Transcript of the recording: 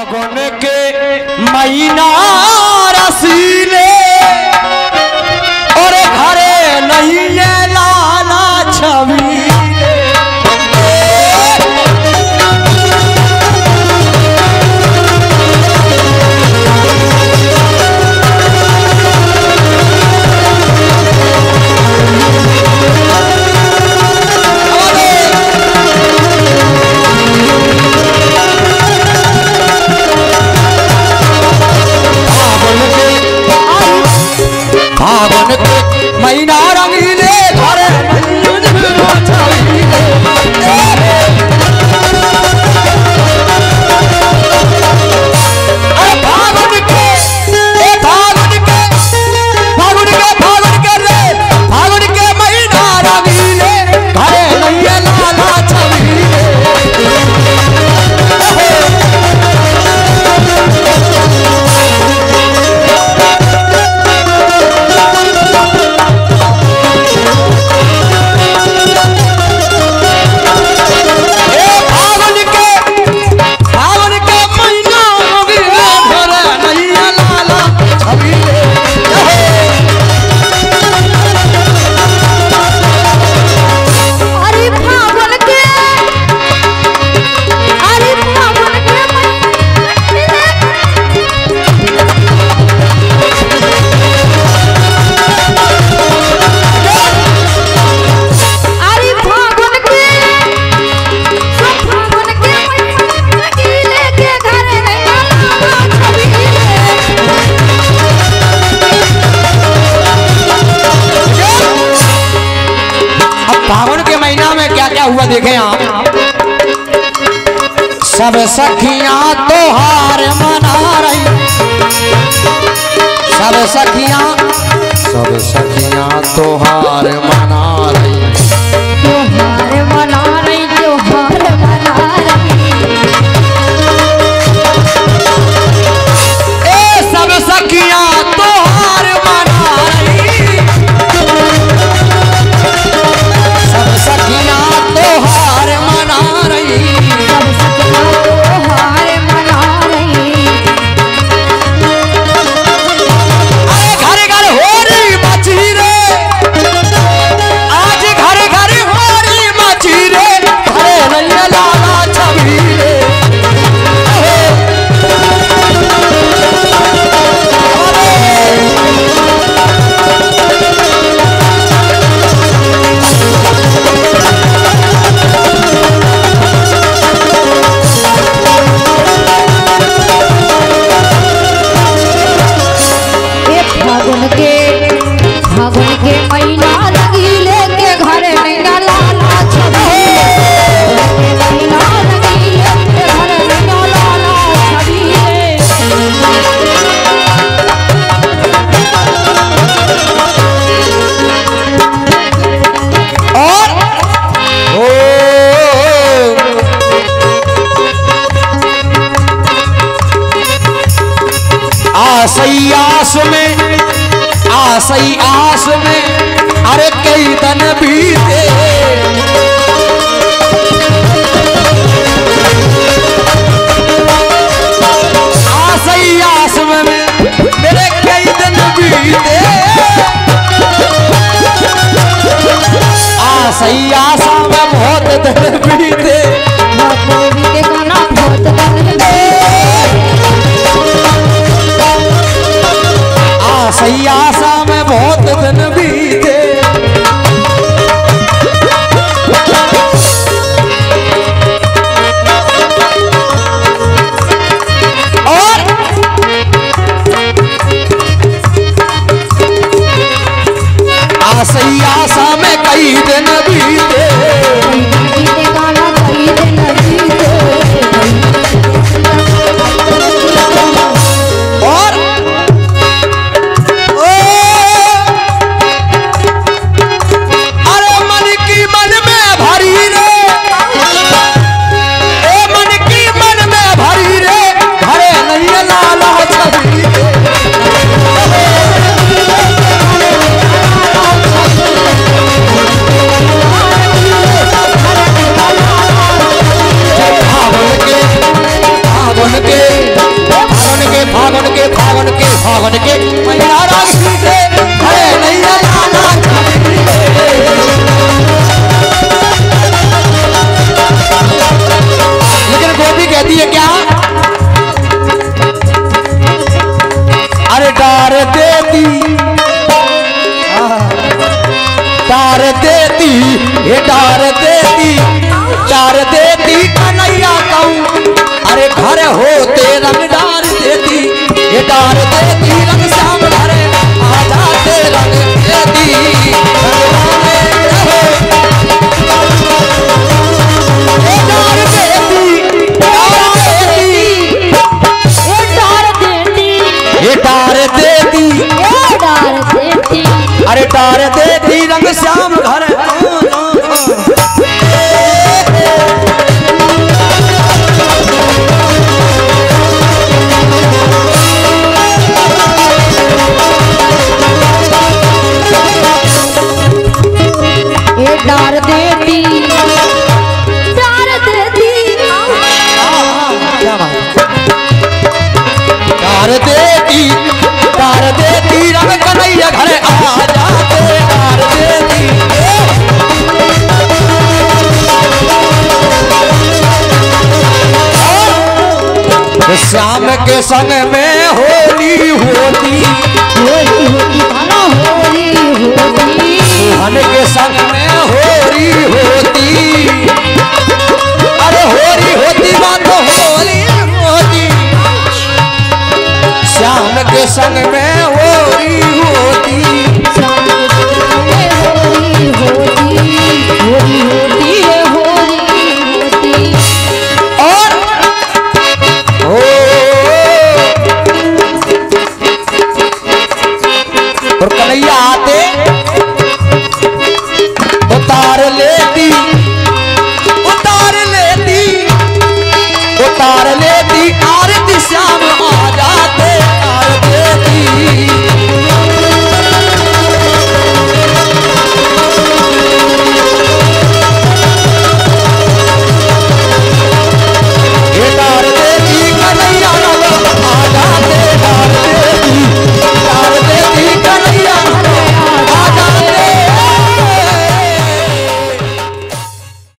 फागुन के महीना रसीले और घरे नहीं है लाला छवि फागुन के फागुन के महीना रंगीले घरे नहीं है लाला छवि अरे फागुन के ए फागुन के फागुन के फागुन के रे फागुन के महीना रंगीले घरे नहीं है लाला छवि ए फागुन के फागुन के महीना रंगीले घरे नहीं है लाला छवि अरे फागुन के अरे फागुन के अरे फागुन के सब फागुन के गीले के घर में लाला छवि अब फागुन के महीना में क्या क्या हुआ देखें आप सब सखियां तोहार मना रही सब सखियां सब सखियां तोहार मना रही त्योहार मना रही त्योहार मना रही ए सब सखियां तोहार मना रही सब सखियां तोहार मना रही सब सखियाँ त्योहार मना रही अरे घर घर होरी मची रे आज घर घर होरी मची रे घरे नैया लाला छवि रे ये फागुन के फागुन के महीना रंगीले के घर में ना लाला छवि के महीना रंगीले के घर में ना लाला छवि और ओ आसई आस में आसई आस में अरे कई दिन बीते आसई आस में मेरे कई दिन बीते आसई आसा में बहुत दिन बीते देवी के गाना बहुत बदले आसई आसा में बहुत दिन बीते तार देती रंग श्याम घर ए डार देती डार देती क्या बात तार देती तार देती रंग कन्हैया घर आ जाते तार देती श्याम के संग में होली होती होली होली भानो होली होली मन के संग में होरी होती अरे होरी होती बात तो होली होती श्याम के संग में